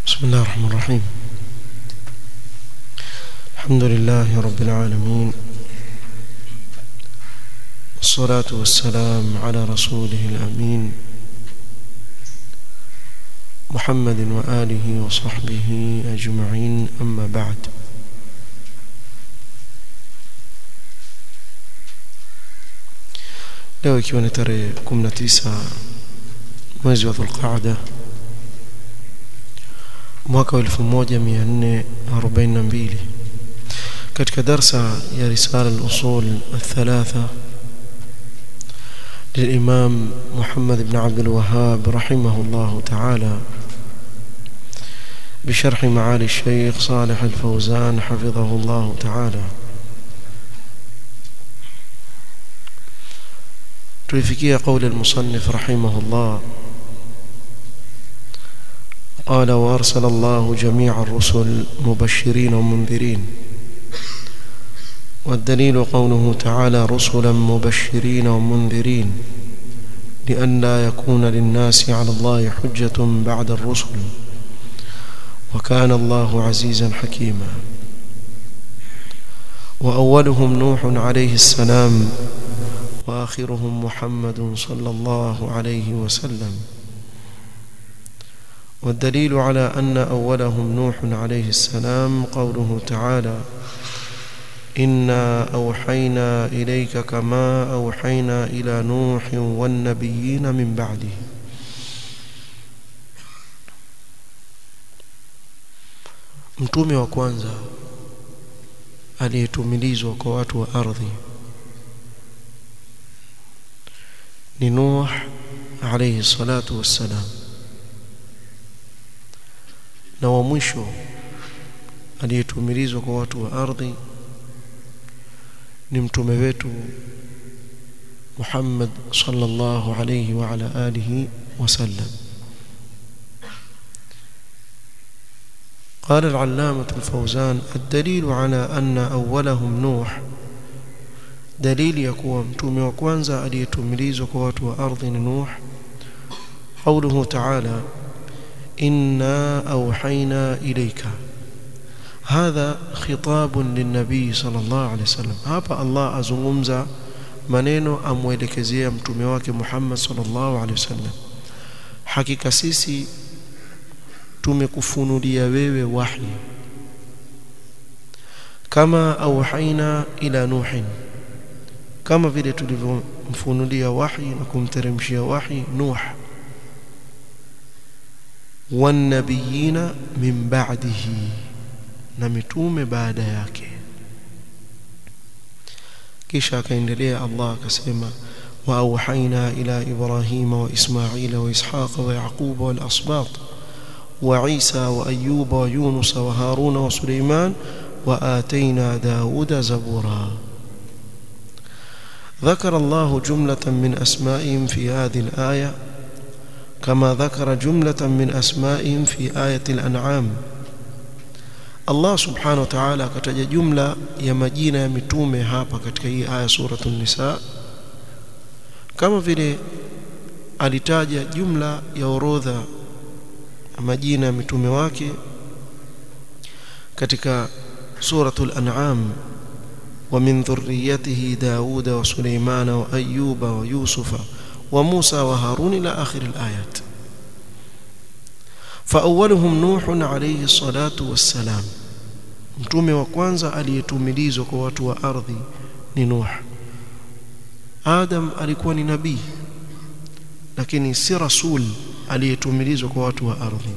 بسم الله الرحمن الرحيم الحمد لله رب العالمين والصلاة والسلام على رسوله الأمين محمد وآله وصحبه أجمعين أما بعد leo ikiwa ni tarehe 19 mwezi wa Dhulqaada mwaka wa 1442 katika darsa ya risala al-usul الثلاثه للإمام محمد بن عبد الوهاب رحمه الله تعالى بشرح معالي الشيخ صالح الفوزان حفظه الله تعالى تلفكي قول المصنف رحمه الله قال وأرسل الله جميع الرسل مبشرين ومنذرين والدليل قوله تعالى رسلا مبشرين ومنذرين لئلا يكون للناس على الله حجة بعد الرسل وكان الله عزيزا حكيما وأولهم نوح عليه السلام وآخرهم محمد صلى الله عليه وسلم والدليل على أن أولهم نوح عليه السلام قوله تعالى إنا أوحينا إليك كما أوحينا إلى نوح والنبيين من بعده mtume wa kwanza aliyetumilizwa kwa watu wa ardhi ni Nuh alayhi salatu wassalam na wa mwisho aliyetumilizwa kwa watu wa ardhi ni mtume wetu Muhammad sallallahu alayhi wa ala alihi wasallam قال العلامة الفوزان الدليل على أن أولهم نوح دليل يكون متومي وكوانزا أليتمليز كوات وأرض نوح قوله تعالى إنا أوحينا إليك هذا خطاب للنبي صلى الله عليه وسلم hapa Allah azungumza maneno amwelekezea mtume wake Muhammad sallallahu alaihi wasallam hakika sisi tumekufunulia wewe wahi kama auhaina ila nuhin kama vile tulivyomfunulia wahi na kumteremshia wahi nuh wanabiyina min ba'dihi na mitume baada yake kisha akaendelea Allah akasema wa auhaina ila ibrahima wa ismaila wa ishaqa wa yaquba wal asbat wa isa wa ayyuba wa yunus wa haruna wa suleiman wa atayna dauda zabura ذكر الله جملة من أسمائهم في هذه الآية كما ذكر جملة من أسمائهم في آية الأنعام Allah subhanahu wa ta'ala akataja jumla ya majina ya mitume hapa katika hii aya suratul nisa kama vile alitaja jumla ya orodha majina ya mitume wake katika suratul an'am wa min dhurriyyatihi dauda wa suleimana wa ayyuba wa yusufa wa musa wa harun ila akhir al-ayat فأولهم نوح عليه الصلاة والسلام mtume wa kwanza aliyetumilizwa kwa watu wa ardhi ni Nuh Adam alikuwa ni nabii lakini si rasul aliyetumilizwa kwa watu wa ardhi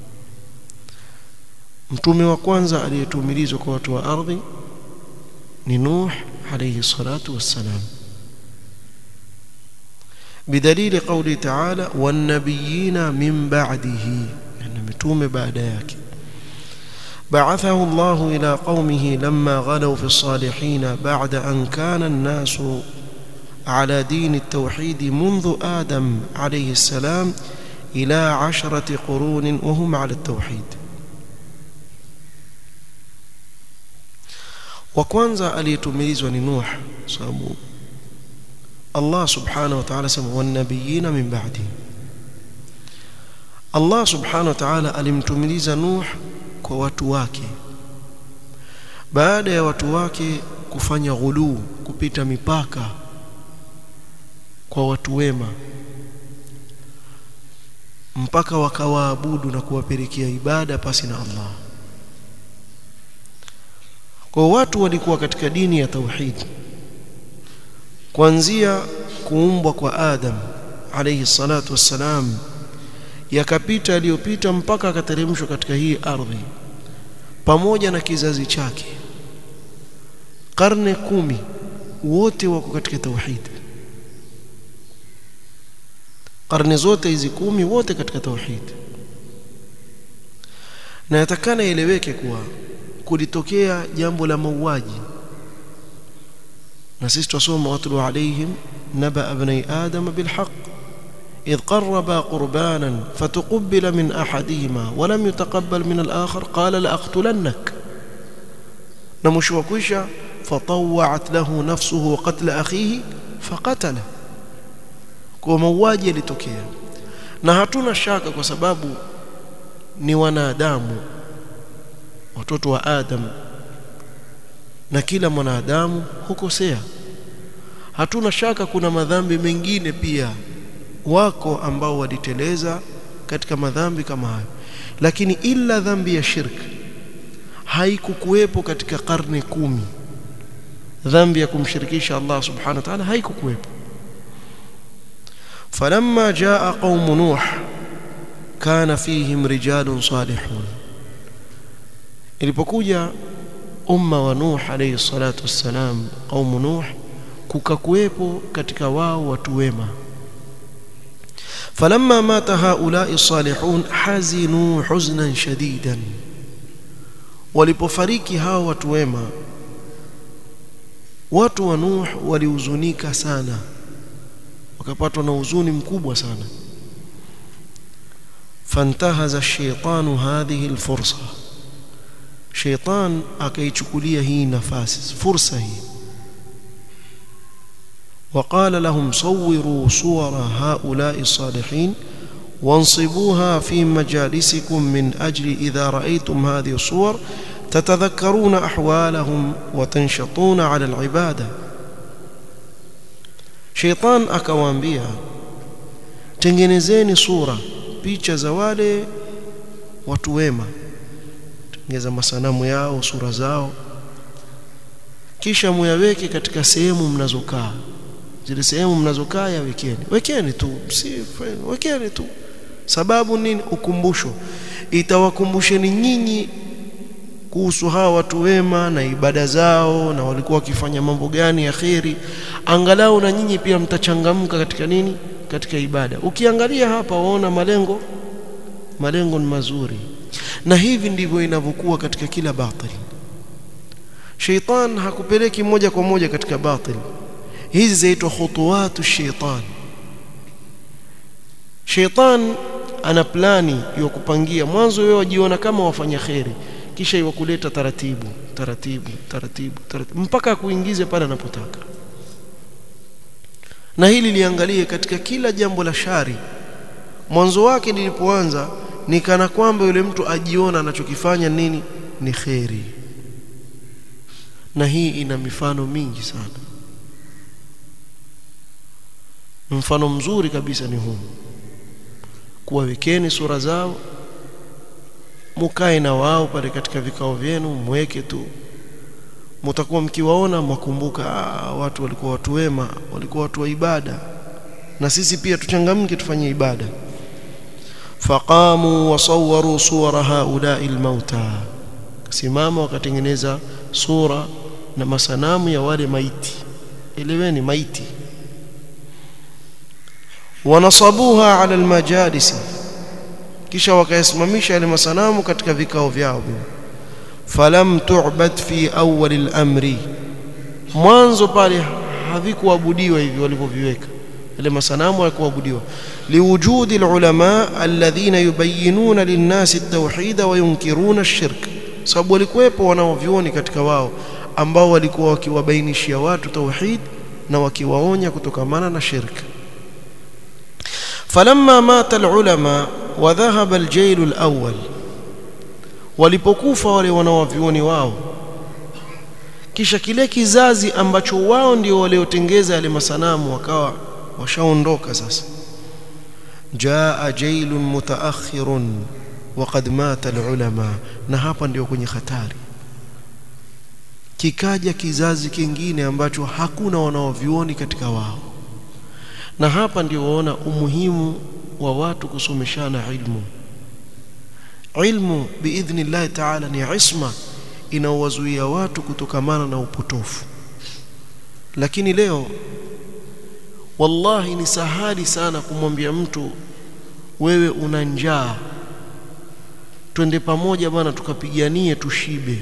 mtume wa kwanza aliyetumilizwa kwa watu wa ardhi ni Nuh alayhi salatu wassalam بدليل قوله تعالى والنبيين من بعده يعني متوم بعد yake بعثه الله إلى قومه لما غلوا في الصالحين بعد أن كان الناس على دين التوحيد منذ آدم عليه السلام إلى عشرة قرون وهم على التوحيد وكwanza aliyetumilizwa ni Nuh sababu Allah subhanahu wa ta'ala sema wan nabiyina min ba'di Allah subhanahu wa ta'ala alimtumiliza Nuh kwa watu wake baada ya watu wake kufanya ghuluu kupita mipaka kwa watu wema mpaka wakawaabudu na kuwapelekea ibada pasi na Allah kwa watu walikuwa katika dini ya tauhid kuanzia kuumbwa kwa Adam alayhi salatu wassalam yakapita aliyopita mpaka akateremshwa katika hii ardhi pamoja na kizazi chake karne kumi wote wako katika tauhid karne zote hizi kumi wote katika tauhid na yatakana ieleweke kuwa kulitokea jambo la mauaji na sisi tusoma watlu alaihim naba ibn adam bilhaq إذ قربا قربانا فتقبل من أحدهما ولم يتقبل من الآخر قال لأقتلنك نمشوا كوشا فطوعت له نفسه قتل أخيه فقتله kwa mauaji yalitokea na hatuna shaka kwa sababu ni wanadamu watoto wa Adam na kila mwanadamu hukosea hatuna shaka kuna madhambi mengine pia wako ambao waliteleza katika madhambi kama hayo lakini ila dhambi ya shirk haikukuwepo katika karne kumi dhambi ya kumshirikisha Allah subhanahu wa ta'ala haikukuwepo فلما جاء قوم نوح كان فيهم رجال صالحون ilipokuja umma wa Nuh alayhi salatu wassalam قوم Nuh kukakuwepo katika wao watu wema فلما مات هؤلاء الصالحون حزنوا حزنا شديدا walipofariki hao watu wema watu wa Nuh walihuzunika sana wakapatwa na huzuni mkubwa sana fantahaza ash-shaytanu hadhihi al-fursa shaytan akaichukulia hii nafasi fursa hii وقال لهم صوروا صور هؤلاء الصالحين وانصبوها في مجالسكم من أجل إذا رأيتم هذه الصور تتذكرون أحوالهم وتنشطون على العبادة شيطان akawaambia tengenezeni sura picha za wale watu wema tengeza masanamu yao sura zao kisha muyaweke katika sehemu mnazokaa zile sehemu mnazokaa yawekeni wekeni tu si wekeni tu sababu nini ukumbusho itawakumbusheni nyinyi kuhusu hawa watu wema na ibada zao na walikuwa wakifanya mambo gani ya kheri angalau na nyinyi pia mtachangamka katika nini katika ibada ukiangalia hapa waona malengo malengo ni mazuri na hivi ndivyo inavyokuwa katika kila batili sheitan hakupeleki moja kwa moja katika batili hizi zaitwa khutuwatu sheitan sheitan ana plani ya kupangia mwanzo wewe wajiona kama wafanya kheri kisha iwakuleta taratibu taratibu taratibu taratibu mpaka kuingize pale anapotaka na hili liangalie katika kila jambo la shari mwanzo wake lilipoanza ni kana kwamba yule mtu ajiona anachokifanya nini ni kheri na hii ina mifano mingi sana mfano mzuri kabisa ni huu kuwawekeni sura zao mukae na wao pale katika vikao vyenu mweke tu mtakuwa mkiwaona mwakumbuka watu walikuwa watu wema walikuwa watu wa ibada na sisi pia tuchangamke tufanye ibada faqamu wasawwaru suwara haula'i almauta simama wakatengeneza sura na masanamu ya wale maiti eleweni maiti wanasabuha ala almajalisi kisha wakayasimamisha yale masanamu katika vikao vyao falam tu'bad fi awwal al-amri mwanzo pale havikuabudiwa hivi walivyoviweka yale masanamu hayakuabudiwa liwujudi al-ulama alladhina yubayyinuna lin-nasi at-tauhid wa yunkiruna ash-shirk sababu walikuwepo wanaovioni katika wao ambao walikuwa wakiwabainishia watu tauhid na wakiwaonya kutokamana na shirki فلما مات العلماء wa dhahaba al-jayl al-awwal walipokufa wale wanawavyuoni wao kisha kile kizazi ambacho wao ndio waliotengeza yale masanamu wakawa washaondoka sasa jaa jailun mutaakhirun waqad mata alulama na hapa ndio kwenye hatari kikaja kizazi kingine ambacho hakuna wanaovioni katika wao na hapa ndio waona umuhimu wa watu kusomeshana ilmu ilmu biidhnillahi taala ni isma inaowazuia watu kutokamana na upotofu lakini leo wallahi ni sahali sana kumwambia mtu wewe una njaa twende pamoja bwana tukapiganie tushibe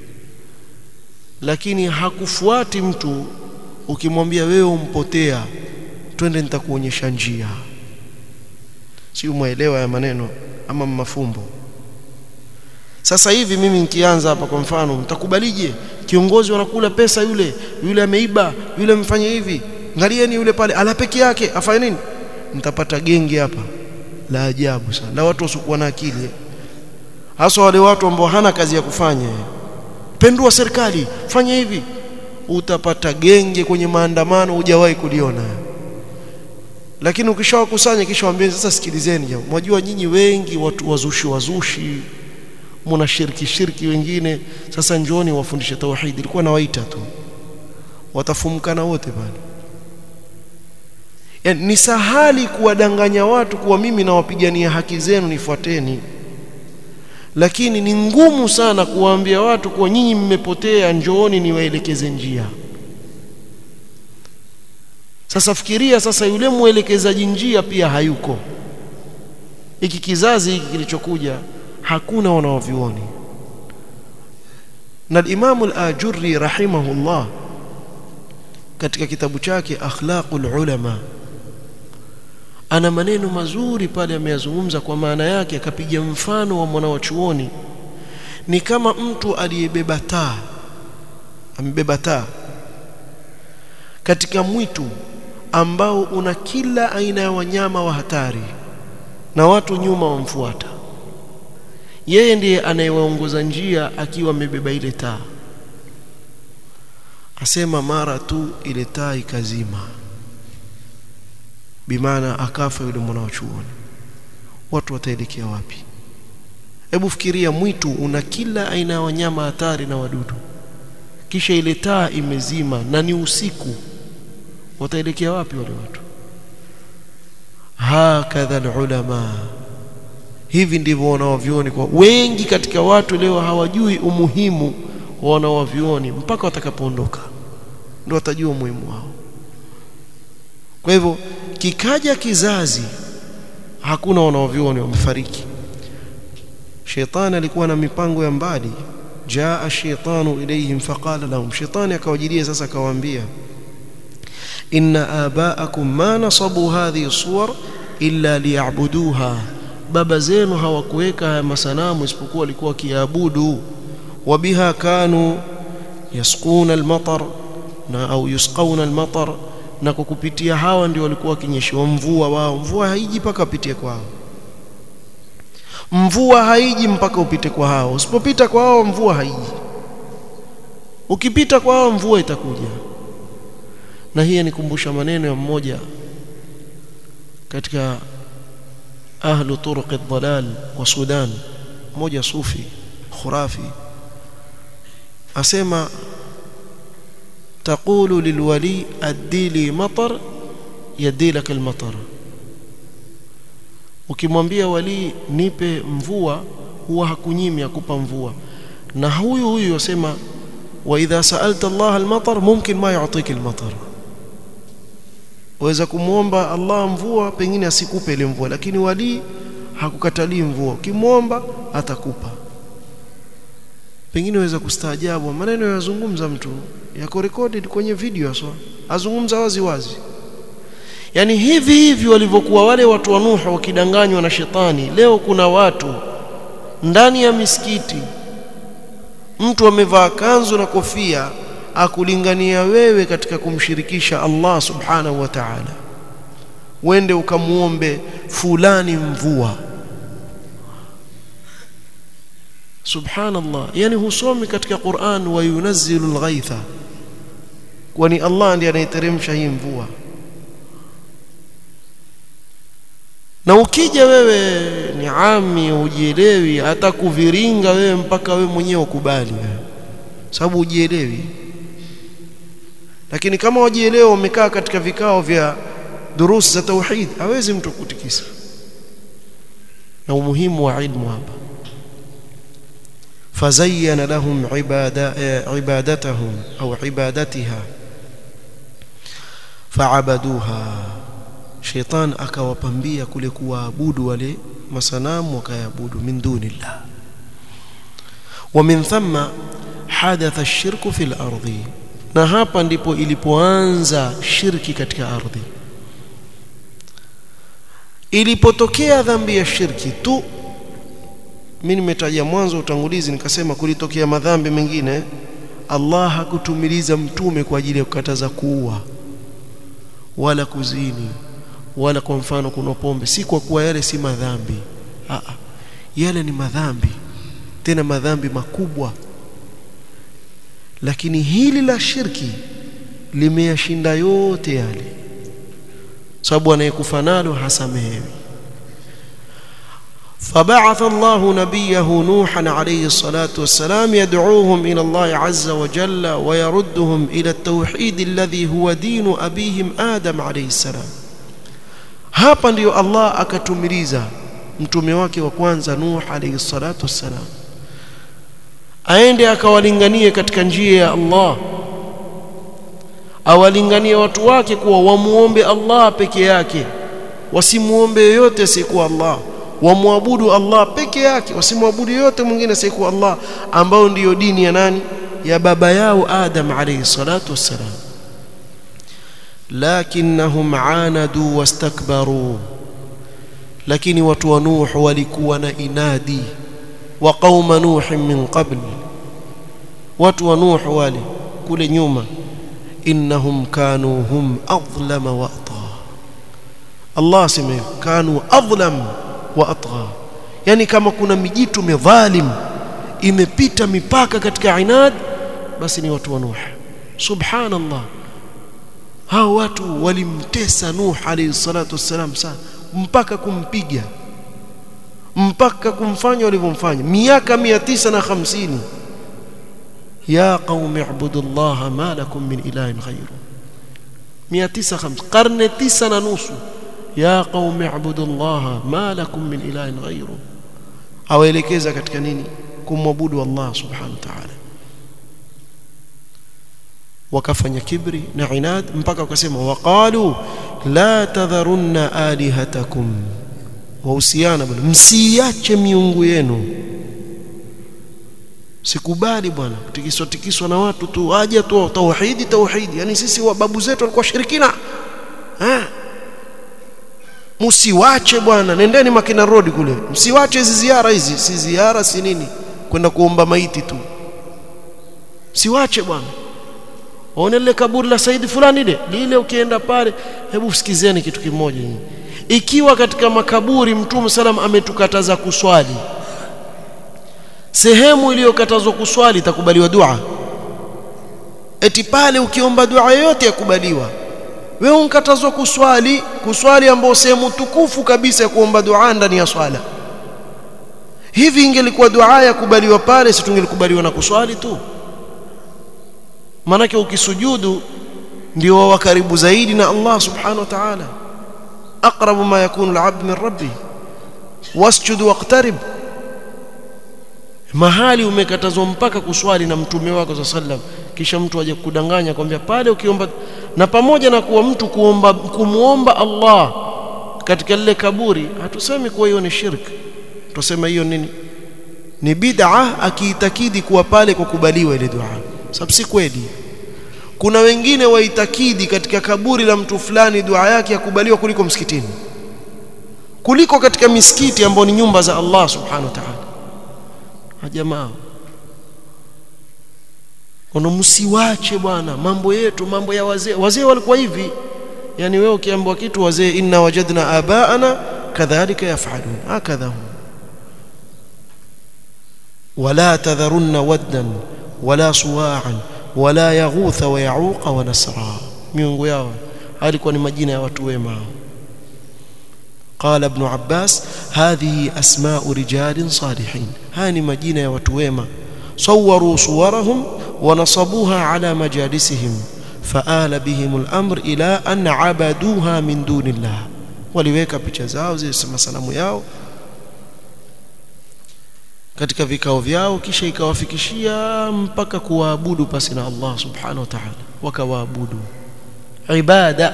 lakini hakufuati mtu ukimwambia wewe umpotea twende nitakuonyesha njia si umeelewa ya maneno ama mafumbo sasa hivi mimi nikianza hapa kwa mfano mtakubalije kiongozi wanakula pesa yule yule ameiba yule mfanye hivi angalieni yule pale ala peke yake afanye nini mtapata genge hapa la ajabu sana la watu wasiokuwa na akili hasa wale watu ambao hana kazi ya kufanya pendua serikali fanya hivi utapata genge kwenye maandamano hujawahi kuliona lakini ukishawakusanya kisha waambie sasa sikilizeni jambo mwajua nyinyi wengi watu wazushi wazushi mna shirki shirki wengine sasa njooni wafundishe tauhid ilikuwa nawaita tu watafumkana wote pale yani ni sahali kuwadanganya watu kuwa mimi nawapigania haki zenu nifuateni lakini ni ngumu sana kuwaambia watu kuwa nyinyi mmepotea njooni niwaelekeze njia sasa fikiria sasa yule mwelekezaji njia pia hayuko hiki kizazi hiki kilichokuja hakuna wanaovioni na Imam al-Ajurri rahimahullah katika kitabu chake Akhlaqul Ulama ana maneno mazuri pale ameyazungumza kwa maana yake akapiga mfano wa mwanawachuoni ni kama mtu aliyebeba taa amebeba taa katika mwitu ambao una kila aina ya wanyama wa hatari na watu nyuma wamfuata yeye ndiye anayewaongoza njia akiwa amebeba ile taa asema mara tu ile taa ikazima bimaana akafa yule mwanachuoni watu wataelekea wapi hebu fikiria mwitu una kila aina ya wanyama hatari na wadudu kisha ile taa imezima na ni usiku wataelekea wapi wale watu hakadha ulama hivi ndivyo wanawavyuoni kwa wengi katika watu leo hawajui umuhimu wa wanawavyuoni mpaka watakapoondoka ndio watajua umuhimu wao kwa hivyo kikaja kizazi hakuna wanawavyuoni wamefariki shetani alikuwa na mipango ya mbali jaa shaytanu ilayhim faqala lahum shetani akawajilia sasa akawaambia inna abaakum ma nasabu hadhihi suwar illa liya'buduha baba zenu hawakuweka haya masanamu isipokuwa walikuwa kiabudu wabiha kanu yasquna almatar na au yusqauna almatar na kwa kupitia hawa ndio walikuwa wakinyeshewa mvua wao mvua haiji mpaka upitie kwao mvua haiji mpaka upite kwa hao usipopita kwa hao mvua haiji ukipita kwa hao mvua itakuja na hii nikumbusha maneno ya mmoja katika ahlu turuq ad-dalal wa Sudan mmoja sufi khurafi asema تقول للولي ادي لي مطر يدي لك المطر ukimwambia wali nipe mvua huwa hakunyimi akupa mvua na huyu huyu yasema wa idha sa'alta Allah al-matar mumkin ma yu'tika al-matar waweza kumwomba Allah mvua pengine asikupe ile mvua lakini wali hakukatalii mvua ukimwomba atakupa pengine waweza kustaajabu maneno yazungumza mtu yako recorded kwenye video aswa azungumza wazi wazi yani hivi hivi walivyokuwa wale watu wa Nuhu wakidanganywa na shetani leo kuna watu ndani ya misikiti mtu amevaa kanzu na kofia akulingania wewe katika kumshirikisha Allah subhanahu wa ta'ala wende ukamuombe fulani mvua subhanallah yani husomi katika Qur'an wa yunazzilu al-ghaitha kwani Allah ndiye anayeteremsha hii mvua na ukija wewe ni ami ujielewi hata kuviringa wewe mpaka wewe mwenyewe ukubali wewe sababu ujielewi lakini kama wajielewa umekaa katika vikao vya durusi za tauhid hawezi mtu kutikisa na umuhimu wa ilmu hapa فزين لهم عبادة عبادتهم أو عبادتها فعبدوها شيطان akawapambia kule kuwaabudu wale masanamu wakayabudu min dunillah ومن ثم حدث الشرك في الأرض na hapa ndipo ilipoanza shirki katika ardhi ilipotokea dhambi ya shirki tu mimi nimetaja mwanzo utangulizi nikasema kulitokea madhambi mengine Allah hakutumiliza mtume kwa ajili ya kukataza kuua wala kuzini wala kwa mfano kuna pombe si kwa kuwa yale si madhambi Aa, yale ni madhambi tena madhambi makubwa lakini hili la shirki limeyashinda yote yale sababu anayekufa nalo hasamehewi فبعث الله نبيه نوحا عليه الصلاة والسلام يدعوهم إلى الله عز وجل ويردهم إلى التوحيد الذي هو دين أبيهم آدم عليه السلام hapa ndio Allah akatumiliza mtume wake wa kwanza Nuh alayhi salatu wassalam aende akawalinganie katika njia ya Allah awalinganie watu wake kuwa wamuombe Allah peke yake wasimuombe yoyote asiyekuwa Allah wamwabudu Allah peke yake wasimwabudu yote mwingine asiyekuwa Allah ambao ndiyo dini ya nani ya baba yao Adam alayhi salatu wassalam lakinnahum anadu wastakbaru lakini watu wa Nuh walikuwa na inadi wa qauma Nuh min qabl watu wa Nuh wale kule nyuma innahum kanu hum adlama wa ata Allah sema kanu adlam wa atgha yani kama kuna mijitu midhalim imepita mipaka katika inad basi ni watu wa Nuh subhanallah hao watu walimtesa Nuh alayhi salatu wassalam sana mpaka kumpiga mpaka kumfanya walivyomfanya miaka 950 ya qaumi ibudullaha ma lakum min ilahin ghayru 950 karne tisa na nusu ya qaumi ibudullaha ma lakum min ilahin ghayru awaelekeza katika nini kumwabudu Allah subhanahu wa ta'ala wakafanya kibri na inad mpaka wakasema waqalu la tadharunna alihatakum wahusiana bwana msiache miungu yenu sikubali bwana kutikiswa tikiswa na watu tu aje tu tauhidi tauhidi yani sisi wa babu zetu walikuwa shirikina eh msiwache bwana nendeni makina road kule msiwache hizi ziara hizi si ziara si nini kwenda kuomba maiti tu msiwache bwana waone lile kaburi la Saidi fulani ile lile ukienda pale hebu sikizeni kitu kimoja ikiwa katika makaburi mtume salam ametukataza kuswali sehemu iliyokatazwa kuswali itakubaliwa dua eti pale ukiomba dua yoyote yakubaliwa wewe unkatazwa kuswali kuswali ambao sehemu tukufu kabisa ya kuomba dua ndani ya swala hivi ingelikuwa dua ya kubaliwa pale si tungelikubaliwa na kuswali tu manake ukisujudu ndio wa karibu zaidi na Allah subhanahu wa ta'ala aqrabu ma yakunu al-'abd min rabbi wasjud waqtarib mahali umekatazwa mpaka kuswali na mtume wako sallam kisha mtu aje kudanganya kwambia pale ukiomba na pamoja na kuwa mtu kuomba kumuomba Allah katika lile kaburi hatusemi kuwa hiyo ni shirk tusema hiyo nini ni bid'a akiitakidi kuwa pale kukubaliwa ile dua sababu si kweli kuna wengine waitakidi katika kaburi la mtu fulani dua yake yakubaliwa kuliko msikitini kuliko katika misikiti ambao ni nyumba za Allah subhanahu wa ta'ala jamaa ono msiwache bwana mambo yetu mambo ya wazee wazee walikuwa hivi yani wewe ukiambiwa kitu wazee inna wajadna abaana kadhalika yafalun hakadha wala tadharunna waddan wala suwa'an wala yaghutha wa ya'uqa wa nasra miungu yao alikuwa ni majina ya watu wema قال ابن عباس هذه أسماء رجال صالحين هاني مجينة وتويمة صوروا صورهم ونصبوها على مجالسهم فآل بهم الأمر إلى أن عبدوها من دون الله waliweka picha zao zile masanamu yao katika vikao vyao kisha ikawafikishia mpaka kuwaabudu pasi na Allah subhanahu wa ta'ala wakawaabudu ibada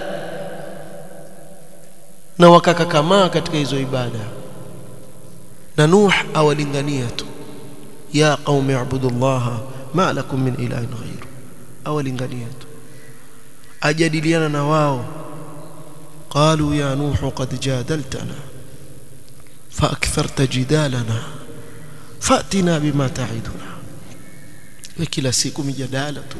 na wakakakamaa katika hizo ibada na Nuh awalingania tu ya qaumi ibudullaha ma lakum min ilahin ghairu awalingania tu ajadiliana na wao qalu ya nuh qad jadaltana فاكثرت جدالنا فاتنا بما تعدنا kila siku mijadala tu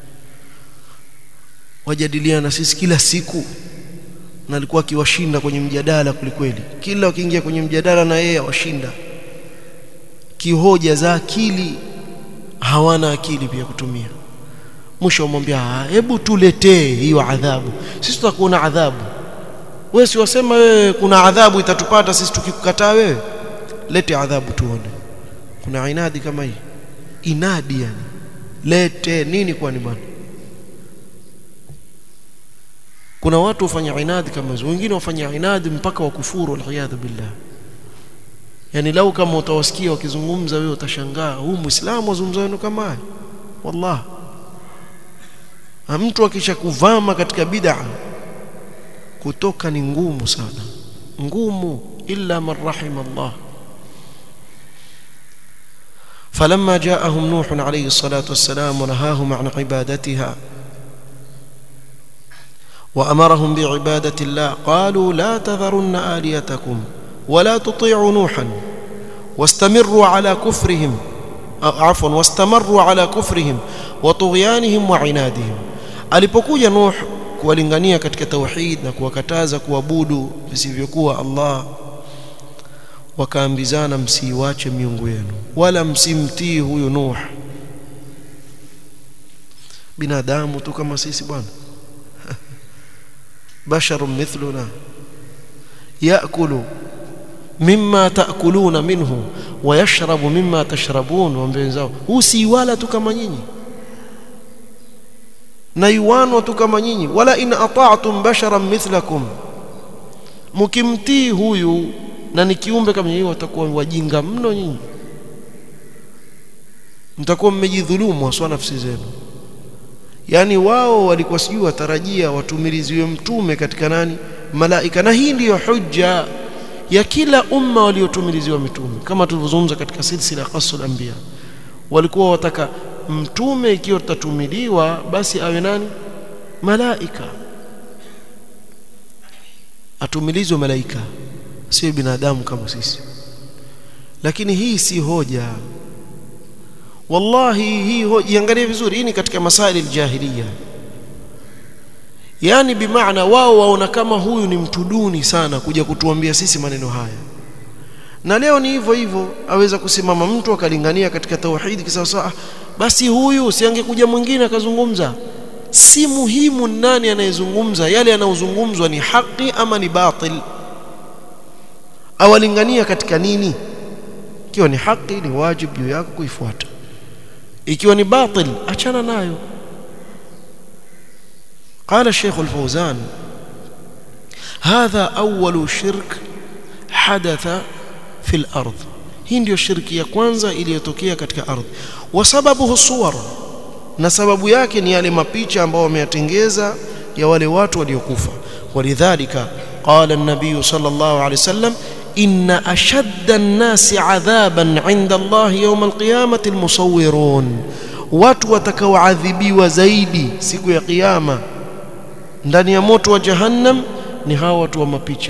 wajadiliana sisi kila siku na alikuwa akiwashinda kwenye mjadala kulikweli kila wakiingia kwenye mjadala na yeye awashinda kihoja za akili hawana akili pia kutumia mwisho wamwambia hebu tuletee hiyo adhabu sisi tutakuona adhabu wewe si wasema wewe kuna adhabu itatupata sisi tukikukataa wewe lete adhabu tuone kuna inadi kama hii inadi yani lete nini kwani bwana kuna watu wafanya inadi kama hizo wengine wafanya inadi mpaka wakufuru waliyadhu billah yani lau kama utawasikia wakizungumza wewe utashangaa huu muislamu azungumza neno kama haya wallah mtu akisha kuvama katika bid'a kutoka ni ngumu sana ngumu illa man rahima Allah فلما جاءهم نوح عليه الصلاة والسلام ونهاهم عن عبادتها وأمرهم بعبادة الله قالوا لا تذرن آليتكم ولا تطيعوا نوحا واستمروا على كفرهم عفوا واستمروا على كفرهم وطغيانهم وعنادهم alipokuja Nuh kuwalingania katika tauhid na kuwakataza kuabudu visivyokuwa Allah wakaambizana msiiwache miungu yenu wala msimtii huyu Nuh binadamu tu kama sisi bwana basharun mithluna yaakulu mimma taakuluna minhu wa yashrabu mimma tashrabun waambie wenzao huu si wala tu kama nyinyi na yuwanwa tu kama nyinyi wala in ata'tum basharan mithlakum mkimtii huyu na ni kiumbe kama nyinyi watakuwa wajinga mno nyinyi mtakuwa mmejidhulumu haswa nafsi zenu yani wao walikuwa sijui watarajia watumiliziwe mtume katika nani malaika na hii ndiyo hujja ya kila umma waliotumiliziwa mitume kama tulivyozungumza katika silsila qasul anbiya walikuwa wataka mtume ikiwa tutatumiliwa basi awe nani malaika atumilizwe malaika sio binadamu kama sisi lakini hii si hoja wallahi hii hoja iangalie vizuri hii ni katika masaili aljahiliya yani bimaana wao waona kama huyu ni mtu duni sana kuja kutuambia sisi maneno haya na leo ni hivyo hivyo aweza kusimama mtu akalingania katika tauhidi kisawasawa basi huyu siangekuja mwingine akazungumza si muhimu nani anayezungumza yale yanayozungumzwa ni haki ama ni batil awalingania katika nini ikiwa ni haki ni wajibu juu yako kuifuata ikiwa ni batil achana nayo قال الشيخ الفوزان هذا أول شرك حدث في الأرض hii ndio shirki ya kwanza iliyotokea katika ardhi wasababuhu suwar na sababu yake ni yale mapicha ambao wameyatengeza ya wale watu waliokufa walidhalika qala an-nabiy sallallahu alayhi wasallam inna ashadda an-nasi adhaban 'inda Allah yawm al-qiyamati al-musawwirun watu watakaoadhibiwa zaidi siku ya kiyama ndani ya moto wa jahannam ni hawa watu wa mapicha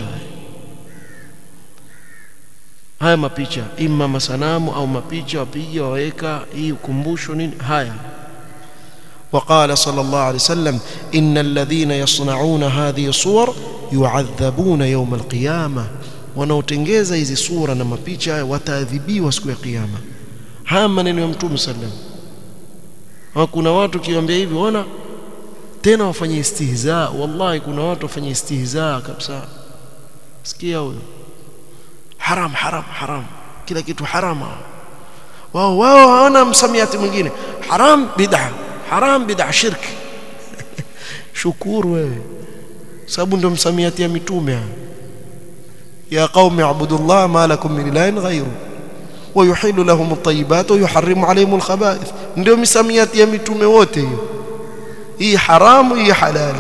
haya mapicha imma masanamu au mapicha wapiga waweka hii ukumbusho nini haya وقال صلى الله عليه وسلم إن الذين يصنعون هذه الصور يعذبون يوم القيامة wanaotengeza hizi sura na mapicha wataadhibiwa siku ya kiyama haya maneno ya mtume sallam kuna watu kiwaambia hivi ona tena wafanye istihza wallahi kuna watu wafanye istihza kabisa sikia huyo haram haram haram kila kitu harama wao wao hawana msamiati mwingine haram bid'a haram bid'a shirk shukuru wewe sababu ndio msamiati ya mitume ya qaumi ibudullah ma lakum min ilahin ghayru ويحل لهم الطيبات ويحرم عليهم الخبائث ndio misamiati ya mitume wote hiyo hii haramu hii halali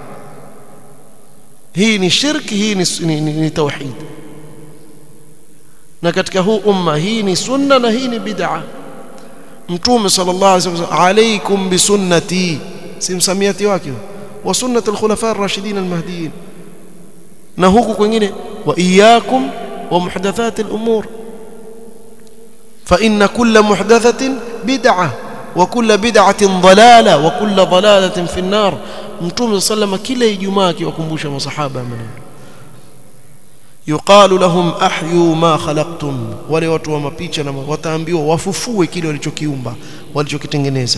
hii ni shirki hii ni, ni, ni, ni tauhid na katika huu umma hii ni sunna na hii ni bid'a mtume sallallahu alaihi wasallam alaikum bisunnati si msamiati wake wa sunnat alkhulafa ar-rashidin al-mahdiyyin na huku kwingine wa iyyakum wa muhdathat al-umur fa inna kulla muhdathatin bid'ah wa kulla bid'atin dalala wa kulla dalalatin fi an-nar mtume sallallahu kila ijumaa akiwakumbusha masahaba maneno yuqalu lahum ahyu ma khalaqtum wale watu wa mapicha na wataambiwa wafufue kile walichokiumba walichokitengeneza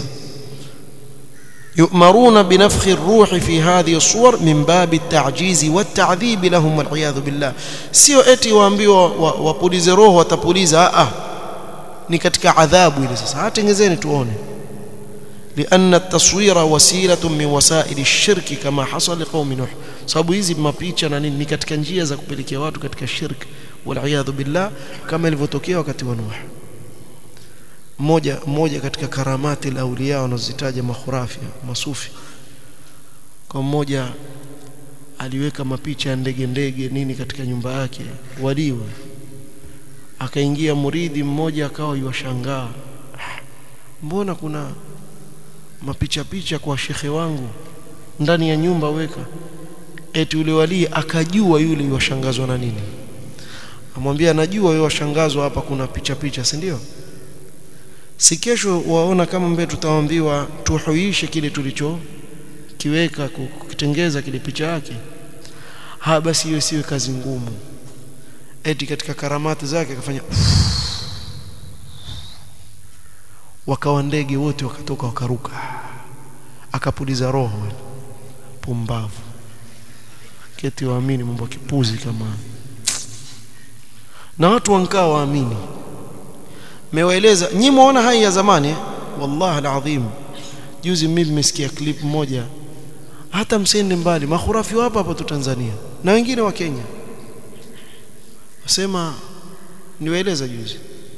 يؤمرون بنفخ الروح في هذه الصور من باب التعجيز والتعذيب لهم والعياذ بالله sio eti waambiwa wapulize roho watapuliza a ni katika adhabu ile sasa hatengezeni tuone لأن التصوير وسيلة من وسائل الشرك كما حصل لقوم نوح sababu hizi mapicha na nini ni katika njia za kupelekea watu katika shirk wal billah kama ilivyotokea wakati wa Nuh mmoja mmoja katika karamati la auliya wanazitaja makhurafi masufi kwa mmoja aliweka mapicha ya ndege ndege nini katika nyumba yake waliwe akaingia muridi mmoja akawa yuwashangaa mbona kuna mapicha picha kwa shekhe wangu ndani ya nyumba weka eti yule wali akajua yule yuwashangazwa na nini amwambia anajua wewe washangazwa hapa kuna picha picha si ndio si kesho waona kama mbele tutaambiwa tuhuishe kile tulicho kiweka kukitengeza kile picha yake ha basi hiyo siwe kazi ngumu eti katika karamati zake akafanya wakawa ndege wote wakatoka wakaruka akapuliza roho pumbavu keti waamini mambo kipuzi kama na watu wankaa waamini mewaeleza nyi muona hai ya zamani wallahi alazim juzi mimi nimesikia clip moja hata msende mbali makhurafi hapa hapa tu Tanzania na wengine wa Kenya wasema niwaeleza juzi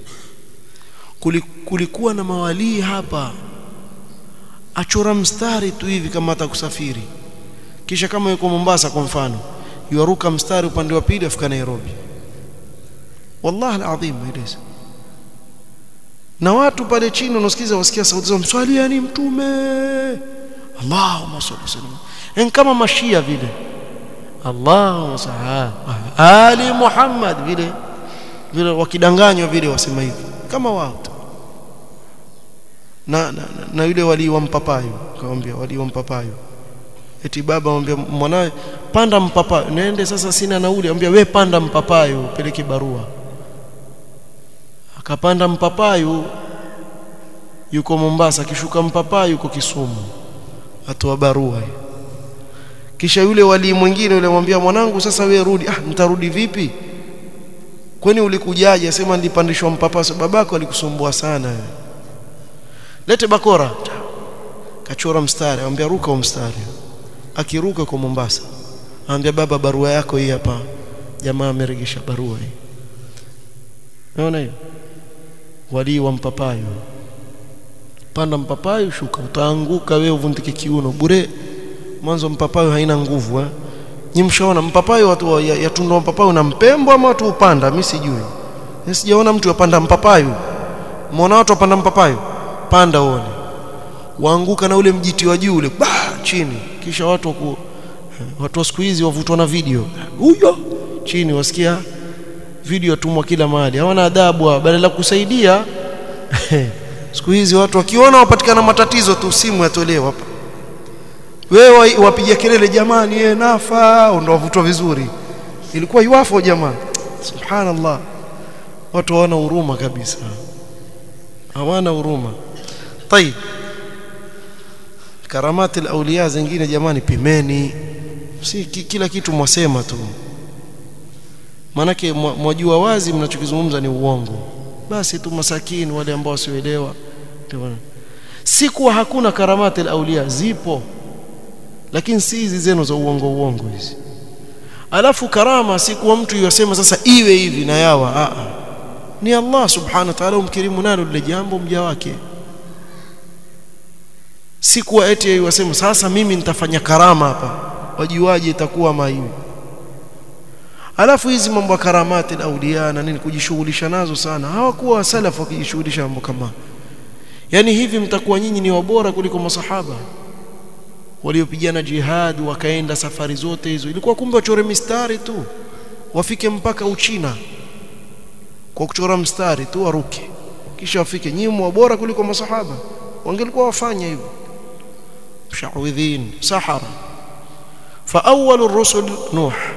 kulikuwa na mawalii hapa achora mstari tu hivi kama hata kusafiri kisha kama yuko Mombasa kwa mfano yuaruka mstari upande wa pili afika Nairobi wallahi alazim maeleza na watu pale chini unasikiza wasikia sauti za mswali yani mtume Allahumma salli sallam en kama mashia vile Allahumma salli ali Muhammad vile vile wakidanganywa vile wasema hivi kama wao na, na, na yule wali wa mpapayo akamwambia wali wa mpapayo eti baba amwambia mwanawe panda mpapayo nende sasa sina nauli amwambia we panda mpapayo peleke barua akapanda mpapayo yuko Mombasa akishuka mpapayo yuko Kisumu atoa barua kisha yule wali mwingine yule mwambia mwanangu sasa we rudi ah nitarudi vipi kwani ulikujaje sema nilipandishwa mpapayo babako alikusumbua sana wewe lete bakora kachora mstari anamwambia ruka huo mstari akiruka kwa Mombasa anambia baba barua yako hii hapa jamaa ameregesha barua hii unaona hiyo wali wa mpapayo panda mpapayo shuka utaanguka wewe uvundike kiuno bure mwanzo mpapayo haina nguvu eh nyimshaona mpapayo watu yatundwa mpapayo na mpembo ama watu upanda mimi sijui sijaona mtu yapanda mpapayo muona watu wapanda mpapayo panda uone waanguka na ule mjiti wa juu ule ba chini kisha watu ku watu wa siku hizi wavutwa na video huyo chini wasikia video tumwa kila mahali hawana adabu badala kusaidia siku hizi watu wakiona wapatikana matatizo tu simu yatolewa hapa wewe wapiga kelele jamani yeye nafa ndio wavutwa vizuri ilikuwa yuafo jamaa subhanallah watu hawana huruma kabisa hawana huruma طيب karamati al-awliya zingine jamani pimeni si kila kitu mwasema tu manake mwajua wazi mnachokizungumza ni uongo basi tu masakini wale ambao wasioelewa si kuwa hakuna karamati al-awliya zipo lakini si hizi zenu za uongo uongo hizi alafu karama si kuwa mtu yasema sasa iwe hivi na yawa a a ni Allah subhanahu wa ta'ala umkirimu nalo lile jambo mja wake si kuwa eti yasema sasa mimi nitafanya karama hapa wajuaje itakuwa maiwi alafu hizi mambo ya karamati auliya na nini kujishughulisha nazo sana hawakuwa salafu wakijishughulisha mambo kama yani hivi mtakuwa nyinyi ni wabora kuliko masahaba waliopigana jihad wakaenda safari zote hizo ilikuwa kumbe wachore mistari tu wafike mpaka Uchina kwa kuchora mstari tu waruke kisha wafike nyinyi wabora kuliko masahaba wangelikuwa wafanya hivyo mshawidhin sahara فأول الرسل نوح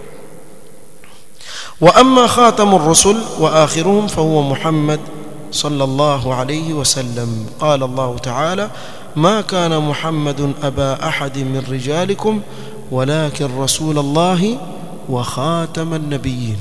وأما خاتم الرسل وآخرهم فهو محمد صلى الله عليه وسلم قال الله تعالى ما كان محمد أبا أحد من رجالكم ولكن رسول الله وخاتم النبيين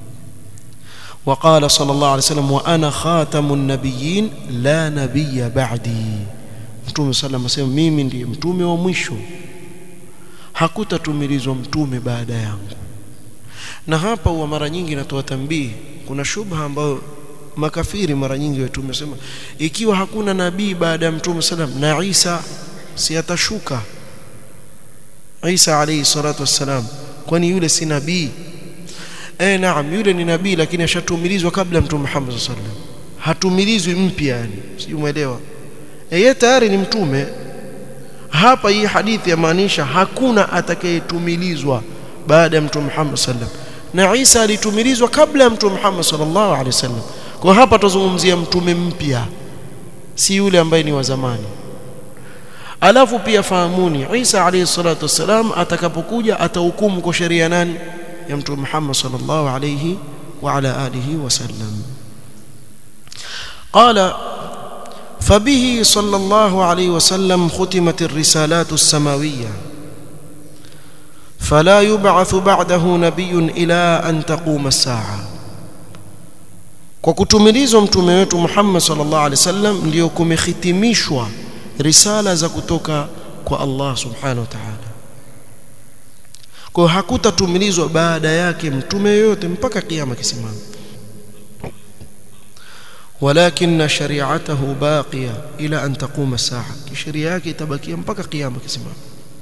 وقال صلى الله عليه وسلم وأنا خاتم النبيين لا نبي بعدي mtume sallam asema mimi ndiye mtume wa mwisho hakutatumilizwa mtume baada yangu na hapa huwa mara nyingi natoa tambii kuna shubha ambayo makafiri mara nyingi wetu tumesema ikiwa hakuna nabii baada ya mtume sallam na Isa si atashuka Isa alayhi salatu wassalam kwani yule si nabii eh naam yule ni nabii lakini ashatumilizwa kabla mtume Muhammad sallallahu alaihi wasallam hatumilizwi mpya yani sijui umeelewa yeye tayari ni mtume hapa hii hadithi yamaanisha hakuna atakayetumilizwa baada ya mtume Muhammad sallam na Isa alitumilizwa kabla ya mtume Muhammad sallallahu alaihi wasallam kwa hapa tuzungumzia mtume mpya si yule ambaye ni wa zamani alafu pia fahamuni Isa alayhi salatu wasalam atakapokuja atahukumu kwa sheria nani ya mtume Muhammad sallallahu alayhi wa ala alihi wasallam قال فبه صلى الله عليه وسلم ختمت الرسالات السماويه فلا يبعث بعده نبي الى ان تقوم الساعه kwa kutumilizwa mtume wetu Muhammad sallallahu alaihi wasallam ndio kumehitimishwa risala za kutoka kwa Allah subhanahu wa ta'ala kwa hakutatumilizwa baada yake mtume yoyote mpaka kiyama kisimama ولكن شريعته باقيه الى ان تقوم الساعه شريعه yake itabakia mpaka kiyama kisimama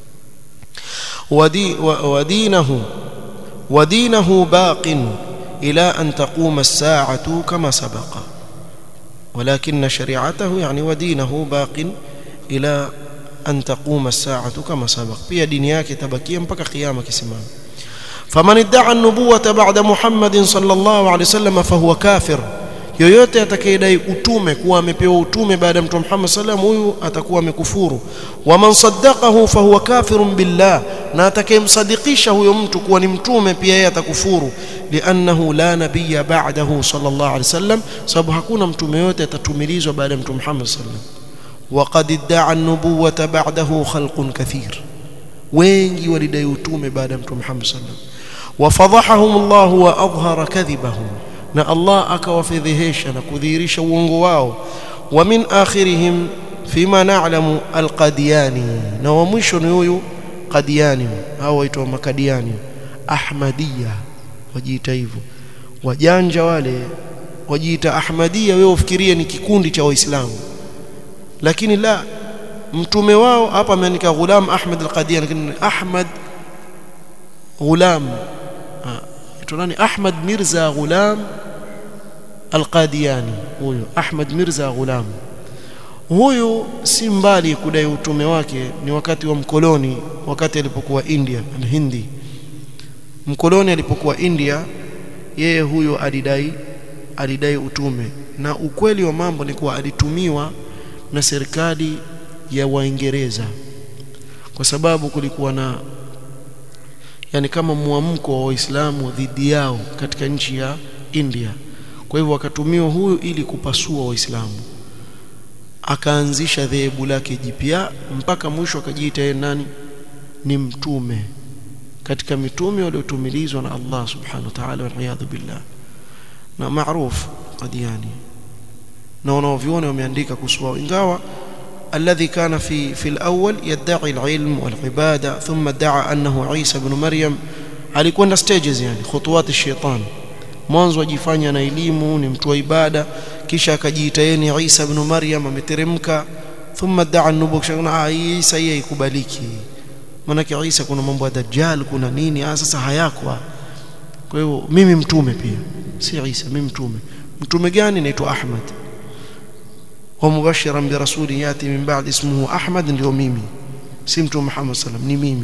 ودي ودينه ودينه باق إلى أن تقوم الساعة كما سبق ولكن شريعته يعني ودينه باق إلى أن تقوم الساعة كما سبق pia dini yake tabakia mpaka kiyama kisimama فمن ادعى النبوة بعد محمد صلى الله عليه وسلم فهو كافر yoyote atakayedai utume kuwa amepewa utume baada ya mtume Muhammad sallam huyu atakuwa amekufuru wa man saddaqahu fahuwa kafirun billah na atakayemsadikisha huyo mtu kuwa ni mtume pia yeye atakufuru liannahu la nabiyya ba'dahu sallallahu alaihi wasallam sababu hakuna mtume yote atatumilizwa baada ya mtume Muhammad sallam وقد ادعى النبوة بعده خلق كثير wengi walidai utume baada ya mtume Muhammad sallam وفضحهم الله وأظهر كذبهم na Allah akawafedhehesha na kudhihirisha uongo wao wa min akhirihim fima na'lamu alqadiyani na wa mwisho ni huyu qadiyani hao waitwa makadiani ahmadiyya wajiita hivyo wajanja wale wajiita ahmadiyya wewe ufikirie ni kikundi cha waislamu lakini la mtume wao hapa ameandika ghulam ahmad alqadiyani lakini ahmad ghulam nani Ahmad Mirza Ghulam Al-Qadiani huyo Ahmad Mirza Ghulam huyu si mbali kudai utume wake ni wakati wa mkoloni wakati alipokuwa India al-Hindi mkoloni alipokuwa India yeye huyo alidai alidai utume na ukweli wa mambo ni kuwa alitumiwa na serikali ya Waingereza kwa sababu kulikuwa na yani kama mwamko wa Waislamu dhidi yao katika nchi ya India. Kwa hivyo wakatumiwa huyu ili kupasua Waislamu. akaanzisha dhehebu lake jipya mpaka mwisho akajiita yeye nani ni mtume katika mitume waliotumilizwa na Allah subhanahu wa ta'ala wal billah na maarufu qadiani na wanaoviona wameandika kuhusu ingawa الذي كان في في الأول يدعي العلم والعبادة ثم ادعى أنه عيسى بن مريم alikwenda stages yani khutuwat shaitan mwanzo ajifanya na elimu ni mtu wa ibada kisha akajiita yeye ni Isa ibn Maryam ameteremka thumma daa nubuwa ah Isa yeye ikubaliki maana Isa kuna mambo ya dajjal kuna nini ah sasa hayakwa kwa hiyo mimi mtume pia si Isa mimi mtume mtume gani naitwa Ahmad wa mubashiran bi rasulin yati min ba'd ismuhu Ahmad ndio mimi si mtume Muhammad sallam ni mimi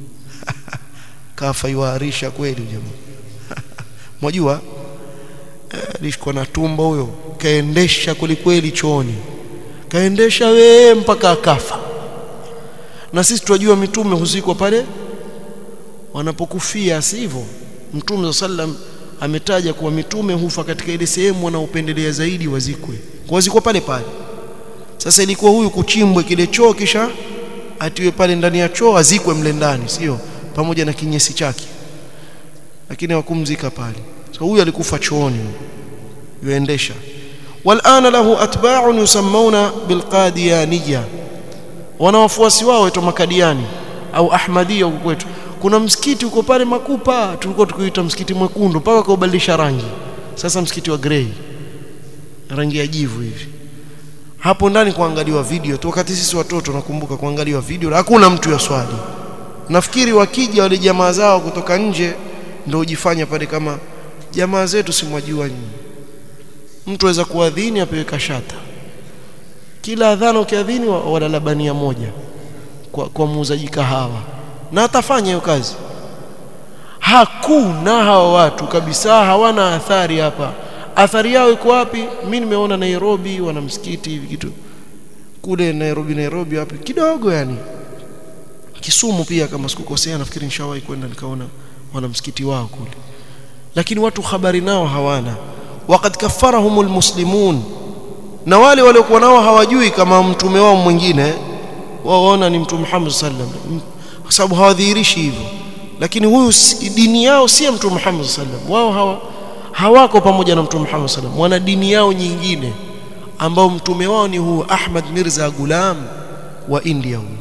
kafa iwarisha kweli jamaa mwajua alishikwa na tumbo huyo kaendesha kwelikweli chooni kaendesha wee mpaka akafa na sisi tunajua mitume huzikwa pale wanapokufia sivyo mtume sallam ametaja kuwa mitume hufa katika ile sehemu wanaopendelea zaidi wazikwe wazikwa pale pale sasa ilikuwa huyu kuchimbwe kile choo kisha atiwe pale ndani ya choo azikwe mle ndani sio pamoja na kinyesi chake lakini hawakumzika pale so huyu alikufa chooni yuendesha والآن له أتباع يسمون بالقاديانية wana wafuasi wao waitwa makadiani au ahmadia huko kwetu kuna msikiti uko pale makupa tulikuwa tukiita msikiti mwekundu mpaka kaubadilisha rangi sasa msikiti wa grey rangi ya jivu hivi hapo ndani kuangaliwa video tu wakati sisi watoto nakumbuka kuangaliwa video hakuna mtu ya swali nafikiri wakija wale jamaa zao kutoka nje ndio ujifanya pale kama jamaa zetu simwajua nyinyi mtu aweza kuadhini apewe kashata kila adhana ukiadhini walalabania moja kwa, kwa muuzaji kahawa na atafanya hiyo kazi hakuna hawa watu kabisa hawana athari hapa athari yao iko wapi mimi nimeona Nairobi wana msikiti hivi kitu kule Nairobi Nairobi wapi kidogo yani Kisumu pia kama sikukosea nafikiri nishawahi kwenda nikaona wana msikiti wao kule lakini watu habari nao hawana waqad kaffarahumul muslimun na wale waliokuwa nao hawajui kama mtume wao mwingine wao waona ni mtume Muhammad sallam kwa sababu hawadhihirishi hivyo lakini huyu dini yao si mtume Muhammad sallam wao hawa hawako pamoja na mtume Muhammad sallam wana dini yao nyingine ambao mtume wao ni huu Ahmad Mirza Gulam wa India huu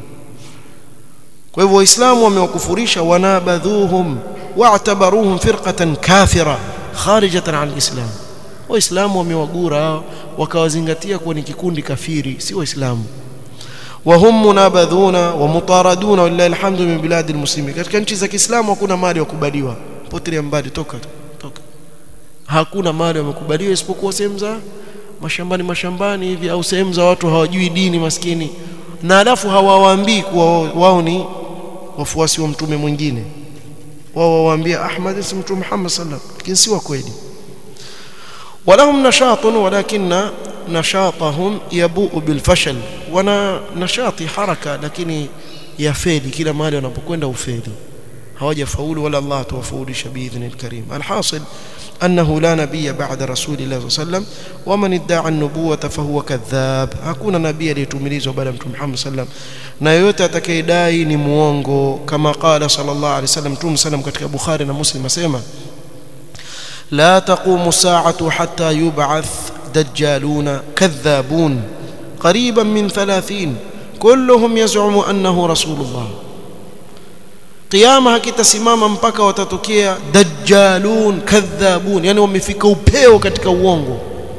kwa hivyo waislamu wamewakufurisha wanabadhuhum wa'tabaruhum firqatan kafira kharijatan an alislam waislamu wamewagura wakawazingatia kuwa ni kikundi kafiri si waislamu wahum munabadhuna wa mutaraduna wallahi alhamdu min biladi almuslimin katika nchi za Kiislamu hakuna mali wakubaliwa potelea mbali toka toka hakuna mali wamekubaliwa isipokuwa sehemu za mashambani mashambani hivi au sehemu za watu hawajui dini maskini na alafu hawawaambii kuwa wao ni wafuasi wa mtume mwingine wao wawaambia Ahmad si mtume Muhammad sallallahu lakini si wa kweli ولهم نشاط ولكن نشاطهم يبوء بالفشل wana nashati haraka lakini yafeli kila mahali wanapokwenda ufeli hawajafaulu wala Allah tuwafaulisha باذن الكريم الحاصل أنه لا نبي بعد رسول الله صلى الله عليه وسلم ومن ادعى النبوة فهو كذاب hakuna nabii aliyetumilizwa baada ya mtume Muhammad sallam na yote atakayedai ni muongo kama qala sallallahu alaihi wasallam mtume sallam katika Bukhari na Muslim asema لا تقوم الساعة حتى يبعث دجالون كذابون قريبا من ثلاثين كلهم يزعم أنه رسول الله قيامة hakitasimama mpaka watatokea dajjalun kadhabun yani wamefika upeo katika uongo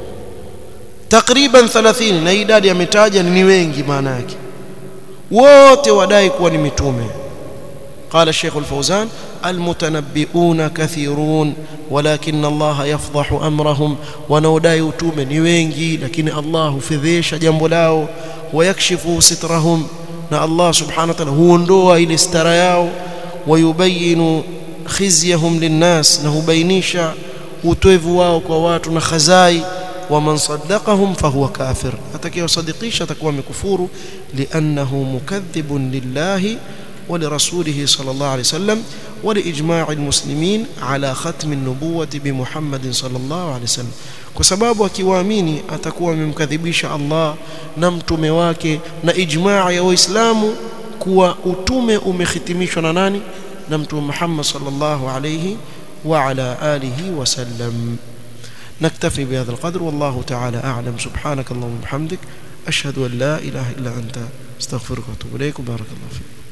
takriban 30 na idadi ametaja ni wengi maana yake wote wadai kuwa ni mitume قال الشيخ الفوزان المتنبئون كثيرون ولكن الله يفضح امرهم wanaodai utume ni wengi lakini Allah hufedhesha jambo lao wayakshifu sitrahum na Allah subhanahu wa ta'ala huondoa ile stara yao wayubayinu khizyahum linnas na hubainisha utoevu wao kwa watu na khazai ومن صدقهم فهو كافر atakayewasadikisha atakuwa amekufuru li'annahu mukaththibun lillahi ولرسوله صلى الله عليه وسلم ولإجماع المسلمين على ختم النبوة بمحمد صلى الله عليه وسلم kwa sababu akiwaamini atakuwa amemkadhibisha Allah na mtume wake na ijmaa ya waislamu kuwa utume umehitimishwa na nani na mtume Muhammad sallallahu alayhi wa ala alihi wasallam نكتفي بهذا القدر والله تعالى أعلم سبحانك اللهم وبحمدك أشهد أن لا إله إلا أنت استغفرك واتوب إليك بارك الله فيك